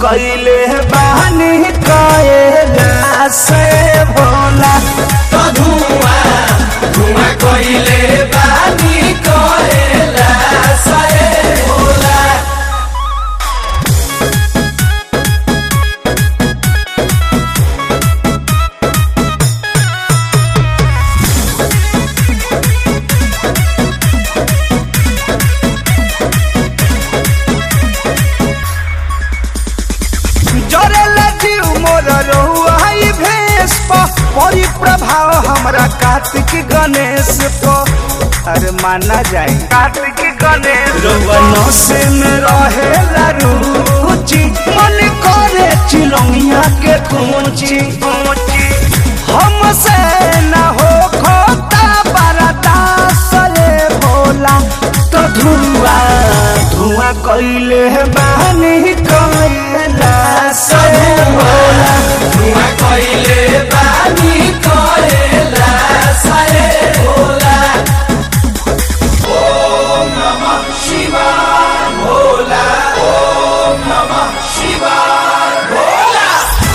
कैले बानी कएला से भोला तो धुआं धुआं कइले बानी कहेला सए भोला जरेला जीव मोर रहुआ ई भेष प परी प्रभाव हमरा कार्तिक गणेश प अरे माना जाए कार्तिक गणेश रवन से में रहेला रुचि मन करे चिलौनिया के कुंची हमसे न हो खोता बरदास रे भोला तो धुआं धुआं कैले बानी कैला से भोला धुआं कइले बानी कहेला सए भोला ओम नमः शिवाय भोला ओम नमः शिवाय भोला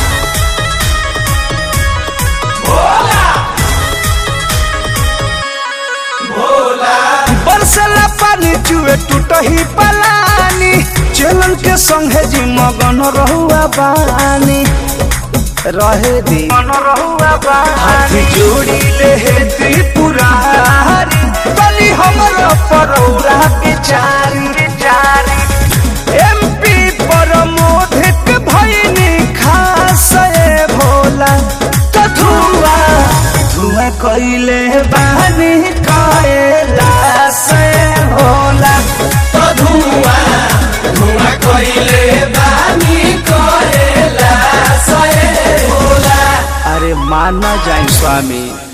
भोला भोला बरसला पानी चुए टूटही पलानी चलन के संगे जी मगन रहुआ बानी रहे दी मन रहुआ हाथ जोड़ी ले हे त्रिपुरारी बनी हमर परौरा बिचारी बिचारी एमपी पर मोधिक भइनी खास ए भोला तो धुआं धुआं कैले बानी कैला से भोला तो धुआं धुआं कइले बानी कहेला सए भोला अरे माना जाए स्वामी